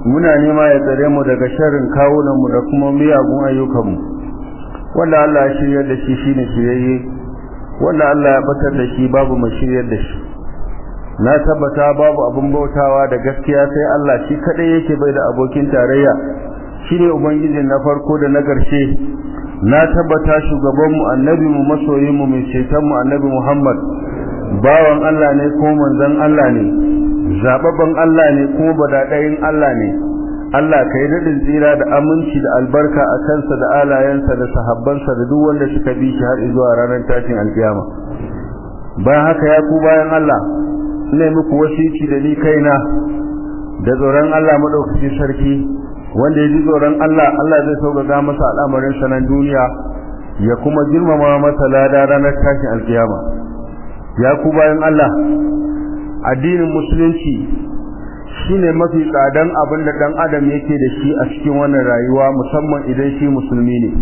muna nema ya tsare mu daga sharrin kawunanmu da kuma miyagun ayyukanmu wanda Allah ya shiryar da shi shine shiryayye wanda Allah ya batar da shi babu mai shiryar da shi na tabbata babu abin bautawa da gaskiya sai Allah shi kadai yake bai da abokin tarayya shine ubangijin na farko da na ƙarshe na tabbata shugabanmu annabinmu masoyinmu mai cetonmu annabi Muhammad bawan Allah ne ko manzon Allah ne zababban Allah ne kuma badadayin Allah ne Allah kai daɗin tsira da aminci da albarka a kansa da alayensa da sahabbansa da duk wanda suka bi shi har zuwa ranar tashin alkiyama bayan haka ya ku bayan Allah ne muku wasici da ni kaina da tsoron Allah madaukaki sarki wanda ya ji tsoron Allah Allah zai sauƙaƙa masa al'amarin sanan duniya ya kuma girmama masa lada ranar tashin alkiyama ya ku bayan Allah addinin musulunci shine mafi tsadan abin da dan adam yake da shi a cikin wannan rayuwa musamman idan shi musulmi ne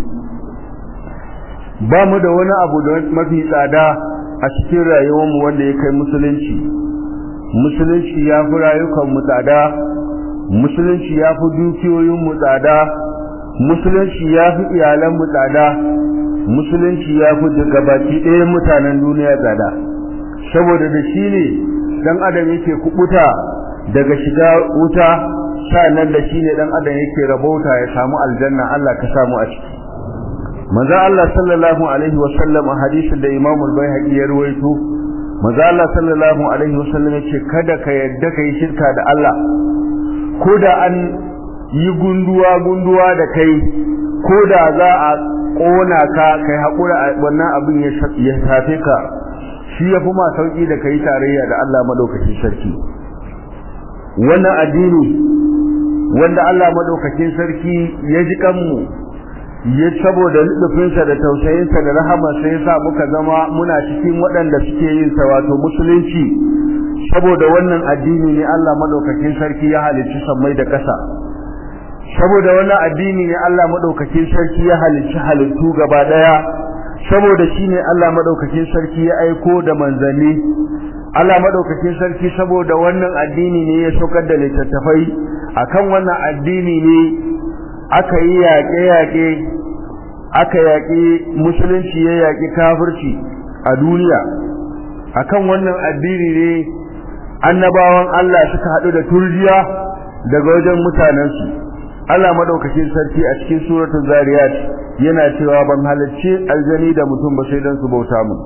ba mu da wani abu da mafi tsada a cikin rayuwarmu wanda ya kai musulunci musulunci ya fi rayukan mu tsada musulunci ya fi dukiyoyin mu tsada musulunci ya fi iyalan mu tsada musulunci ya fi gabaki ɗaya mutanen duniya tsada saboda da shi ne dan adam yake kubuta daga shiga wuta nan da shine dan adam yake rabauta ya samu aljanna Allah ka samu a ciki manzo Allah sallallahu alaihi wasallam a hadisin da Imam al-Baihaqi ya ruwaito manzo Allah sallallahu alaihi wasallam yace kada ka yadda kai shirka da Allah ko da an yi gunduwa gunduwa da kai ko da za a kona ka kai hakura wannan abin ya tafe ka shi yafi ma sauki da kai tarayya da Allah madaukakin sarki wannan addini wanda Allah madaukakin sarki ya ji kanmu ya saboda lubufinsa da tausayinsa da rahama sai ya sa muka zama muna cikin waɗanda suke yin sa wato musulunci saboda wannan addini ne Allah madaukakin sarki ya halicci sammai da ƙasa saboda wannan addini ne Allah madaukakin sarki ya halicci halittu gaba daya saboda shine Allah madaukakin sarki ya aiko da manzanni Allah madaukakin sarki saboda wannan addini ne ya saukar da littattafai akan wannan addini ne aka yi yaƙe-yaƙe aka yaƙi musulunci ya yaƙi kafirci a duniya akan wannan addini ne annabawan Allah suka haɗu da turjiya daga wajen mutanensu Allah madaukakin sarki a cikin suratul zariyat yana cewa ban halarci aljani da mutum ba sai dan su bauta mu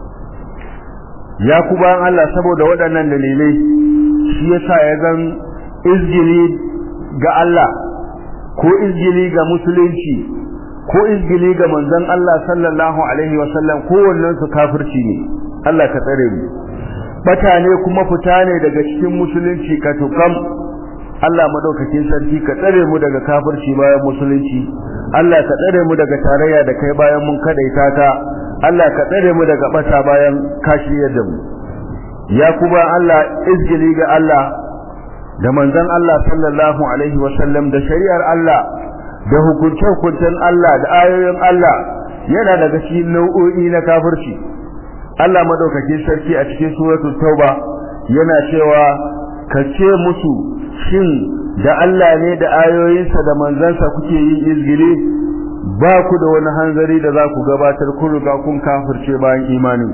ya ku bayan Allah saboda waɗannan dalilai shi yasa ya zan izgili ga Allah ko izgili ga musulunci ko izgili ga manzon Allah sallallahu alaihi wasallam kowannen su kafirci ne Allah ka tsare mu bata ne kuma fita ne daga cikin musulunci ka tukam Allah madaukakin sarki ka tsare mu daga kafirci bayan musulunci Allah ka tsare mu daga tarayya da kai bayan mun kadaita ta Allah ka tsare mu daga bata bayan kashiyar da mu ya kuma Allah izgili ga Allah da manzon Allah sallallahu alaihi wasallam da shari'ar Allah da hukunce-hukuncen Allah da ayoyin Allah yana daga cikin nau'o'i na kafirci Allah madaukakin sarki a cikin suratul tauba yana cewa ka ce musu shin da Allah ne da ayoyinsa da manzansa kuke yin izgili ba ku da wani hanzari da za ku gabatar kun riga kun kafirce bayan imanin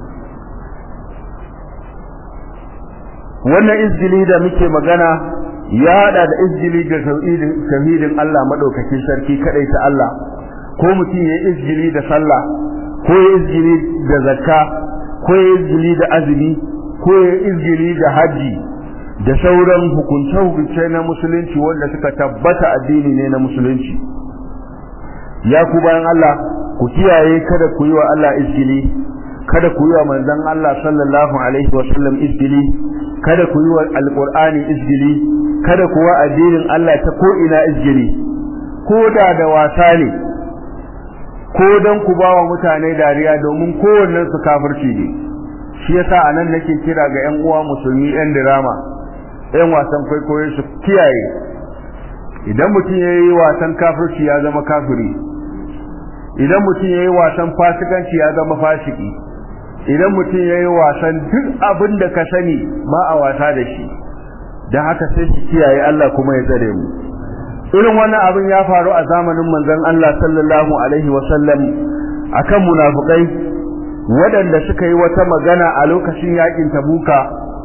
wannan izgili da muke magana ya hada da izgili da tauhidin Allah madaukakin sarki kadai ta Allah ko mutum ya izgili da sallah ko ya izgili da zakka ko ya izgili da azumi ko ya izgili da haji da sauran hukunce-hukunce na musulunci wanda suka tabbata addini ne na musulunci ya ku bayan Allah ku kiyaye kada ku yi wa Allah izgili kada ku yi wa manzon Allah sallallahu alaihi wa sallam izgili kada ku yi wa alqur'ani izgili kada ku wa addinin Allah ta ko ina izgili ko da da wasa ne ko dan ku ba wa mutane dariya domin kowannen su kafirci ne shi yasa anan nake kira ga ƴan uwa musulmi ƴan dirama ƴan wasan kwaikwayo su kiyaye idan mutum ya yi wasan kafirci ya zama kafiri idan mutum ya yi wasan fasikanci ya zama fasiki idan mutum ya yi wasan duk abin da ka sani ba a wasa da shi dan haka sai su kiyaye Allah kuma ya tsare mu irin wannan abin ya faru a zamanin manzon Allah sallallahu alaihi wasallam akan munafikai waɗanda suka yi wata magana a lokacin yakin tabuka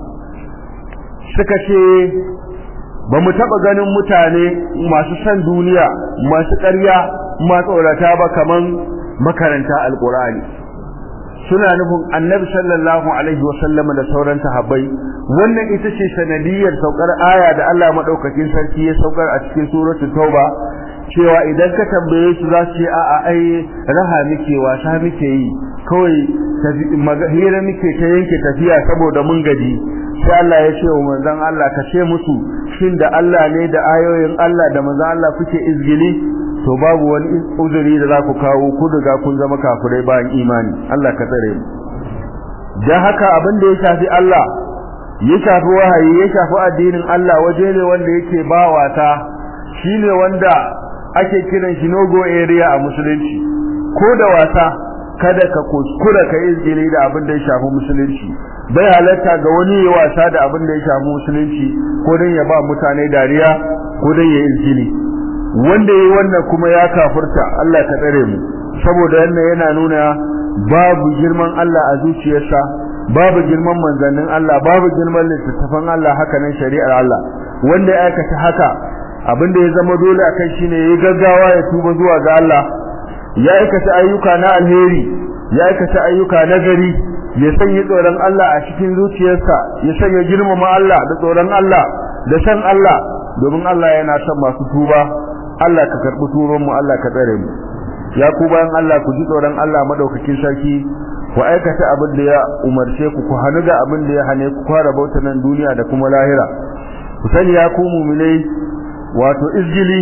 suka ce ba mu taɓa ganin mutane masu san duniya masu ƙarya masu tsorata ba kaman makaranta alƙur'ani suna nufin annabi sallallahu alaihi wasallam da sauran sahabbai wannan ita ce sanadiyar saukar aya da Allah madaukakin sarki ya saukar a cikin suratul tauba cewa idan ka tambaye su za su ce a'a ai raha muke wasa muke yi kawai hira muke ta yanke tafiya saboda mun gaji sai Allah ya ce wa manzon Allah ka ce musu shin da Allah ne da ayoyin Allah da manzon Allah kuke izgili to babu wani uzuri da za ku kawo ku daga kun zama kafirai bayan imani Allah ka tsare mu dan haka abin da ya shafi Allah ya shafi wahayi ya shafi addinin Allah waje ne wanda yake ba wata shine wanda ake kiran shi nogo area a musulunci ko da wasa kada ka kuskura ka izgili da abin da ya shafi musulunci bai halatta ga wani ya wasa da abin da ya shafi musulunci ko dan ya ba mutane dariya ko dan ya izgili wanda yayi wannan kuma ya kafirta Allah ka tsare mu saboda wannan yana nuna babu girman Allah a zuciyarsa babu girman manzannin Allah babu girman littattafan Allah haka nan shari'ar Allah wanda ya aikata haka abin da ya zama dole akan shine yayi gaggawa ya tuba zuwa ga Allah ya aikata ayyuka na alheri ya aikata ayyuka na gari ya sanya tsoron Allah a cikin zuciyarsa ya sanya girmama Allah da tsoron Allah da san Allah domin Allah yana son masu tuba Allah ka karbi turon mu Allah ka tsare mu ya ku bayan Allah ku ji tsoron Allah madaukakin sarki ku aikata abin da ya umarce ku ku hanu da abin da ya hane ku fara bauta nan duniya da kuma lahira ku sani ya ku mu'minai wato izgili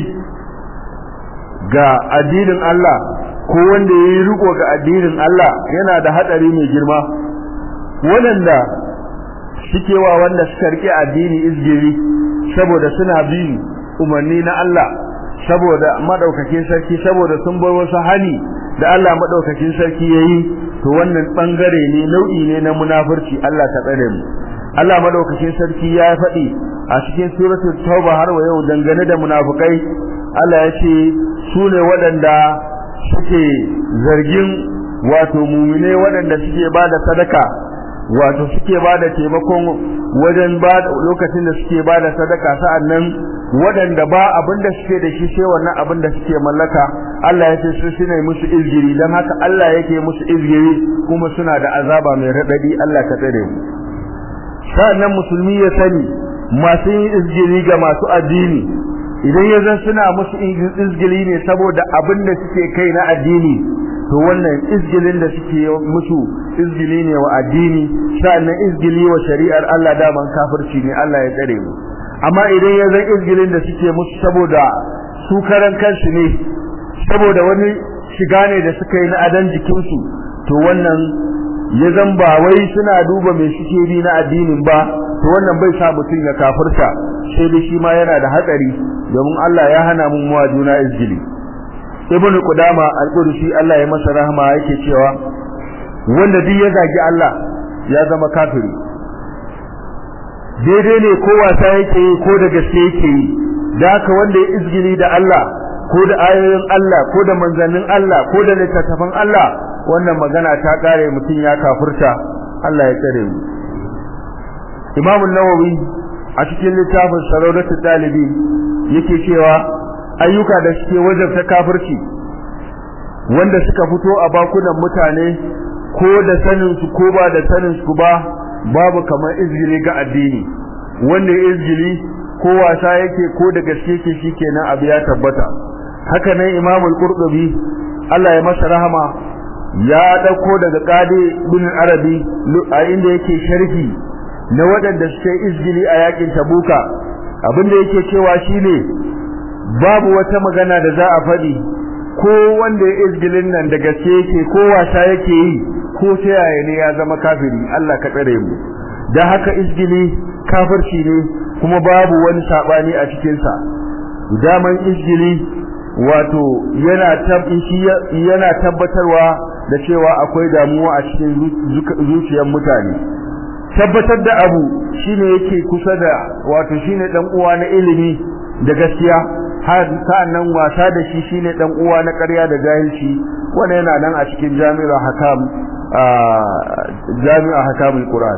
ga addinin Allah ko wanda yayi riko ga addinin Allah yana da hadari mai girma wanda suke wa wanda suka rike addini izgili saboda suna bi umarni na Allah saboda madaukakin sarki saboda sun bar wasu hani da Allah madaukakin sarki yayi to wannan bangare ne nau'i ne na munafurci Allah ta tsare mu Allah madaukakin sarki ya faɗi a cikin suratul tauba har wa yau dangane da munafukai Allah ya ce su ne waɗanda suke zargin wato mumine waɗanda suke ba da sadaka wato suke ba da taimakon wajen ba lokacin da suke ba da sadaka sa'annan waɗanda ba abin da suke da shi sai wannan abin da suke mallaka Allah ya ce su suna musu izgiri don haka Allah yake musu izgiri kuma suna da azaba mai raɗaɗi Allah ka tsare mu sa'annan musulmi ya sani masu yin izgiri ga masu addini idan ya zan suna musu izgili ne saboda abin da suke kai na addini to wannan izgilin da suke musu izgili ne wa addini sa'annan izgili wa shari'ar Allah daman kafirci ne Allah ya tsare mu amma idan ya zan izgilin da suke musu saboda su karan kansu ne saboda wani shiga ne da suka yi na adan jikinsu to wannan ya zan ba wai suna duba mai suke bi na addinin ba to wannan bai sa mutum ya kafirta sai dai shi ma yana da hatsari domin Allah ya hana mu muwa juna izgili ibnu qudama al-qudsi Allah ya masa rahama yake cewa wanda duk ya zagi Allah ya zama kafiri daidai ne ko wasa yake yi ko da gaske yake yi da haka wanda ya izgili da Allah ko da ayoyin Allah ko da manzannin Allah ko da littattafan Allah wannan magana ta kare mutum ya kafurta Allah ya tsare mu Imam an-Nawawi a cikin littafin Saraudatul Dalibi yake cewa ayyuka da suke wajabta kafirci wanda suka fito a bakunan mutane ko da sanin su ko ba da sanin su ba babu kamar izgili ga addini wanda izgili ko wasa yake ko da gaske yake shikenan abu ya tabbata haka nan Imam al-Qurtubi Allah ya masa rahama ya dauko daga Qadi bin Arabi a inda yake sharhi na waɗanda suke izgili a yakin Tabuka abinda yake cewa shine babu wata magana da za a faɗi ko wanda ya izgilin nan da gaske yake ko wasa yake yi ko ta yaya ne ya zama kafiri Allah ka tsare mu dan haka izgili kafirci ne kuma babu wani sabani a cikin sa daman izgili wato yana yana tabbatarwa da cewa akwai damuwa a cikin zuciyar mutane tabbatar da abu shine yake kusa da wato shine dan uwa na ilimi da gaskiya har sa'annan wasa da shi shine dan uwa na ƙarya da jahilci wannan yana nan a cikin jami'ar hakam jami'ar hakamul qur'an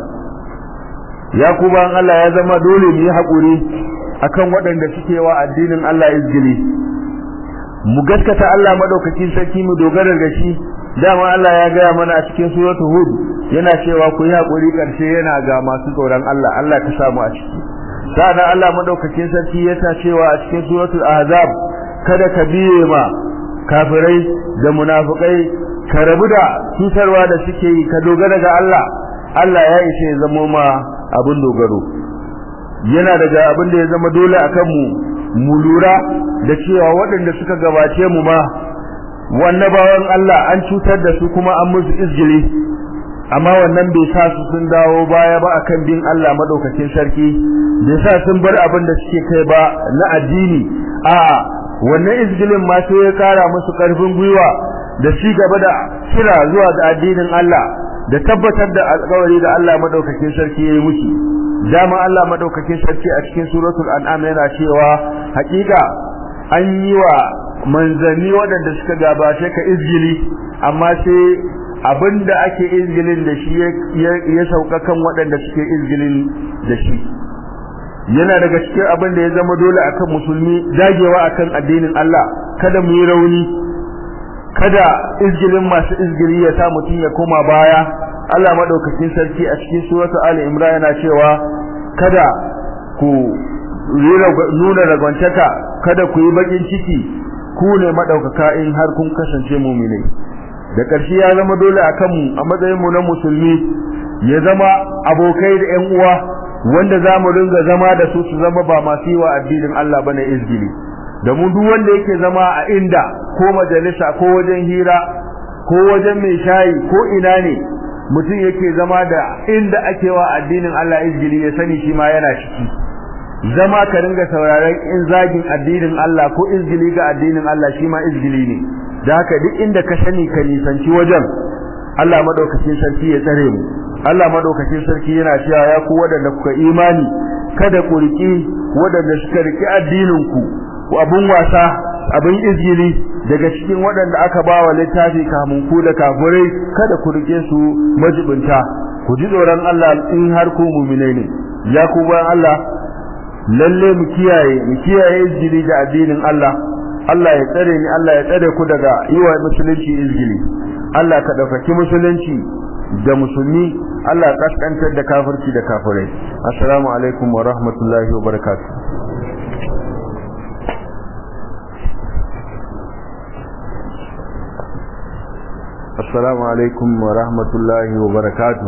ya kuma Allah ya zama dole mu yi hakuri akan waɗanda suke wa addinin Allah izgili mu gaskata Allah madaukakin sarki mu dogara ga shi dama Allah ya gaya mana a cikin suratul hud yana cewa ku yi hakuri karshe yana ga masu tsoron Allah Allah ka samu a ciki sa'an Allah madaukakin sarki yana cewa a cikin suratul ahzab kada ka biye ma kafirai da munafikai ka rabu da cutarwa da suke yi ka dogara ga Allah Allah ya ishe ya zama ma abin dogaro yana daga abin da ya zama dole akan mu mu lura da cewa waɗanda suka gabace mu ma wannan bawan Allah an cutar da su kuma an musu izgili amma wannan bai sa su sun dawo baya ba akan bin Allah madaukakin sarki bai sa sun bar abin da suke kai ba na addini a wannan izgilin ma sai ya kara musu karfin gwiwa da ci gaba da kira zuwa ga addinin Allah da tabbatar da alƙawari da Allah madaukakin sarki yayi musu dama Allah madaukakin sarki a cikin suratul an'am yana cewa hakika an yi wa manzanni waɗanda suka gabace ka izgili amma sai abinda ake izgilin da shi ya sauka kan waɗanda suke izgilin da shi yana daga cikin abin da ya zama dole akan musulmi dagewa akan addinin Allah kada mu yi rauni kada izgilin masu izgili ya sa mutum ya koma baya Allah madaukakin sarki a cikin suratul Ali Imran yana cewa kada ku nuna ragwantaka kada ku yi bakin ciki ku ne madaukaka in har kun kasance mu'minai da ƙarshe ya zama dole akan mu a matsayin mu na musulmi ya zama abokai da ƴan uwa wanda za mu ringa zama da su su zama ba masu yi wa addinin Allah bane izgili da mu duk wanda yake zama a inda ko majalisa ko wajen hira ko wajen mai shayi ko ina ne mutum yake zama da inda ake wa addinin Allah izgili ya sani shi ma yana ciki zama ka ringa sauraron in zagin addinin Allah ko izgili ga addinin Allah shi ma izgili ne da haka duk inda ka sani ka nisanci wajen Allah madaukakin sarki ya tsare mu Allah madaukakin sarki yana cewa ya ku wadanda kuka imani kada ku riki wadanda suka riki addinin ku ku abun wasa abin izgili daga cikin waɗanda aka ba wa littafi kamun ku da kafirai kada ku rike su majibinta ku ji tsoron Allah in har ku mu'minai ne ya ku bayan Allah lalle mu kiyaye mu kiyaye izgili da addinin Allah Allah ya tsare ni Allah ya tsare ku daga yiwa musulunci izgili Allah ka ɗaukaki musulunci da musulmi Allah ya kaskantar da kafirci da kafirai assalamu alaikum wa rahmatullahi wa barakatuh السلام عليكم ورحمة الله وبركاته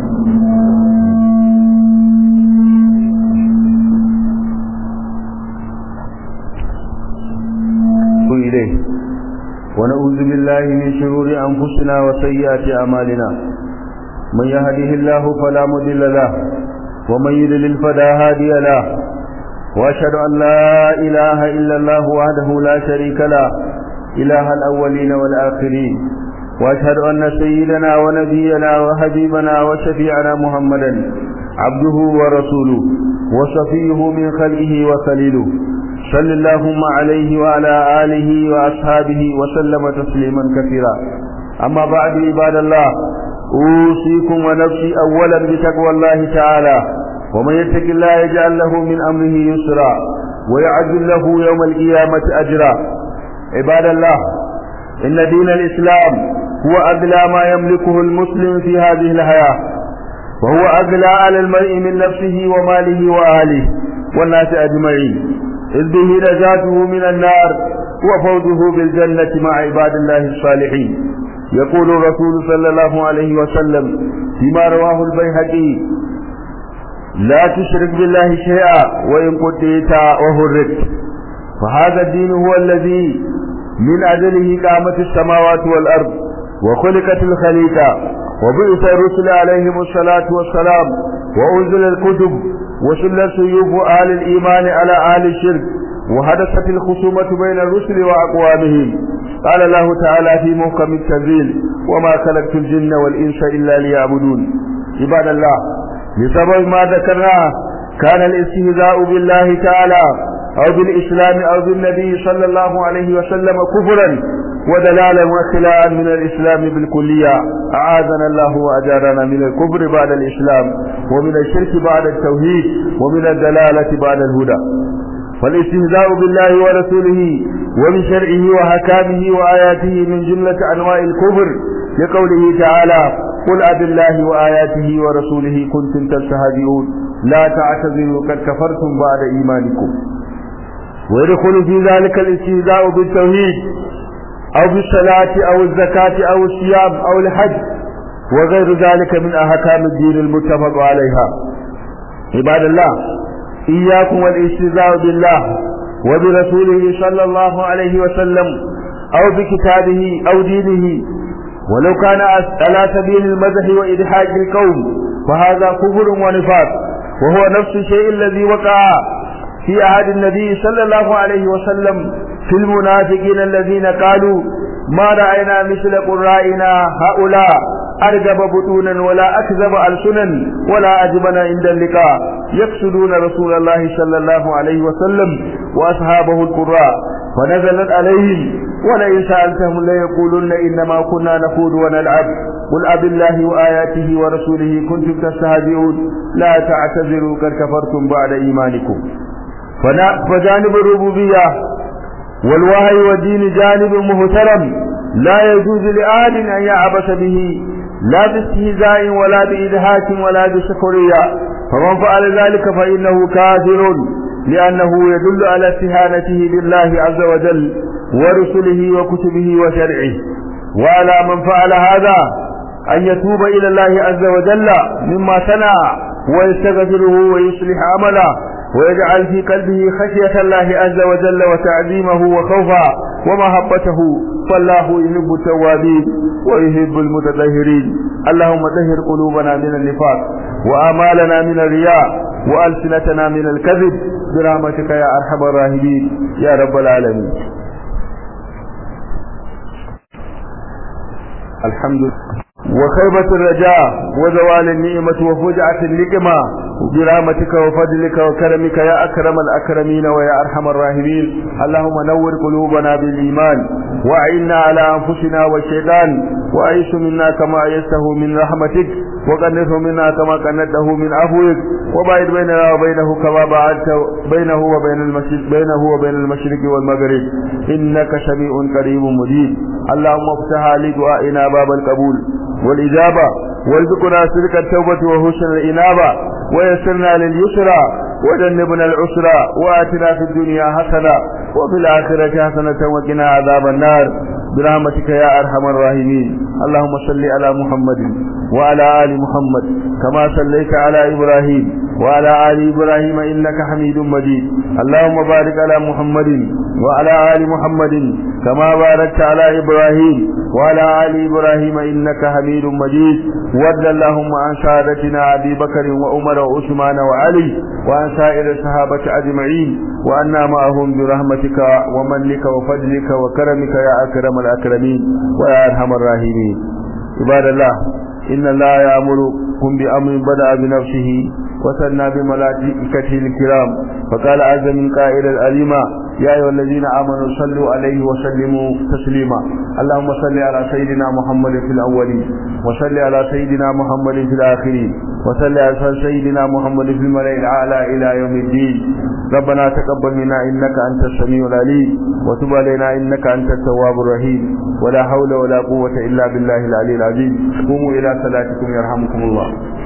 إليه ونعوذ بالله من شرور أنفسنا وسيئات أعمالنا من يهده الله فلا مضل له ومن يضلل فلا هادي له وأشهد أن لا إله إلا الله وحده لا شريك له إله الأولين والآخرين واشهد ان سيدنا ونبينا وحبيبنا وشفيعنا محمدا عبده ورسوله وصفيه من خلقه وخليله صل اللهم عليه وعلى اله واصحابه وسلم تسليما كثيرا اما بعد عباد الله اوصيكم ونفسي اولا بتقوى الله تعالى ومن يتق الله يجعل له من امره يسرا ويعجل له يوم القيامه اجرا عباد الله ان دين الاسلام هو أغلى ما يملكه المسلم في هذه الحياة وهو أغلى على المرء من نفسه وماله وأهله والناس أجمعين إذ به نجاته من النار وفوزه بالجنة مع عباد الله الصالحين يقول الرسول صلى الله عليه وسلم فيما رواه البيهقي لا تشرك بالله شيئا وإن قتلت وهرت فهذا الدين هو الذي من أجله قامت السماوات والأرض وخلقت الخليقة وبعث الرسل عليهم الصلاة والسلام وأنزل الكتب وسل سيوف أهل الإيمان على أهل الشرك وحدثت الخصومة بين الرسل وأقوامهم قال الله تعالى في محكم التنزيل وما خلقت الجن والإنس إلا ليعبدون عباد الله بسبب ما ذكرناه كان الاستهزاء بالله تعالى أو بالإسلام أو بالنبي صلى الله عليه وسلم كفرا ودلالا وخلاء من الإسلام بالكلية أعاذنا الله وأجارنا من الكفر بعد الإسلام ومن الشرك بعد التوحيد ومن الدلالة بعد الهدى فالاستهزاء بالله ورسوله وبشرعه وحكامه وآياته من جملة أنواع الكفر لقوله تعالى قل أب الله وآياته ورسوله كنتم تستهزئون لا تعتذروا قد كفرتم بعد إيمانكم ويدخل في ذلك الاستهزاء بالتوحيد أو بالصلاة أو الزكاة أو الصيام أو الحج وغير ذلك من أحكام الدين المتفق عليها عباد الله إياكم والاستهزاء بالله وبرسوله صلى الله عليه وسلم أو بكتابه أو دينه ولو كان على سبيل المزح وإدحاج القوم فهذا كفر ونفاق وهو نفس الشيء الذي وقع في عهد النبي صلى الله عليه وسلم في المنافقين الذين قالوا ما رأينا مثل قرائنا هؤلاء أرجب بطونا ولا أكذب ألسنا ولا أجبنا عند اللقاء يقصدون رسول الله صلى الله عليه وسلم وأصحابه القراء فنزلت عليهم ولئن سألتهم ليقولن إنما كنا نخوض ونلعب قل أب الله وآياته ورسوله كنتم تستهزئون لا تعتذروا قد كفرتم بعد إيمانكم فجانب الربوبية والوهي والدين جانب محترم لا يجوز لأحد أن يعبث به لا باستهزاء ولا بإدهاك ولا بسخرية فمن فعل ذلك فإنه كافر لأنه يدل على استهانته بالله عز وجل ورسله وكتبه وشرعه وعلى من فعل هذا أن يتوب إلى الله عز وجل مما صنع ويستغفره ويصلح عمله ويجعل في قلبه خشية الله عز وجل وتعظيمه وخوفه ومحبته فالله يحب التوابين ويحب المتطهرين اللهم طهر قلوبنا من النفاق وآمالنا من الرياء وألسنتنا من الكذب برحمتك يا أرحم الراحمين يا رب العالمين الحمد لله وخيبة الرجاء وزوال النعمة وفجعة النقمة برحمتك وفضلك وكرمك يا أكرم الأكرمين ويا أرحم الراحمين اللهم نور قلوبنا بالإيمان وأعنا على أنفسنا والشيطان وأيس منا كما أيسته من رحمتك وقنته منا كما قنته من عفوك وبعد بيننا وبينه كما بعدت بينه وبين المشرق بينه وبين المشرق والمغرب إنك سميع قريب مجيب اللهم افتح لدعائنا باب القبول والإجابة وارزقنا صدق التوبة وحسن الإنابة ويسرنا لليسرى وجنبنا العسرى وآتنا في الدنيا حسنة وفي الآخرة حسنة وقنا عذاب النار برحمتك يا أرحم الراحمين اللهم صل على محمد وعلى آل محمد كما صليت على إبراهيم وعلى آل إبراهيم إنك حميد مجيد اللهم بارك على محمد وعلى آل محمد كما باركت على إبراهيم وعلى آل إبراهيم إنك حميد مجيد وارض اللهم عن سادتنا أبي بكر وعمر وعثمان وعلي وعن سائر الصحابة أجمعين وأنا معهم برحمتك ومنك وفضلك وكرمك يا أكرم الأكرمين ويا أرحم الراحمين عباد الله إن الله يأمركم بأمر بدأ بنفسه وثنى بملائكته الكرام فقال عز من قائل الأليمة يا أيها الذين آمنوا صلوا عليه وسلموا تسليما اللهم صل على سيدنا محمد في الأولين وصل على سيدنا محمد في الآخرين وصل على سيدنا محمد في الملأ الأعلى إلى يوم الدين ربنا تقبل منا إنك أنت السميع العليم وتب علينا إنك أنت التواب الرحيم ولا حول ولا قوة إلا بالله العلي العظيم قوموا إلى صلاتكم يرحمكم الله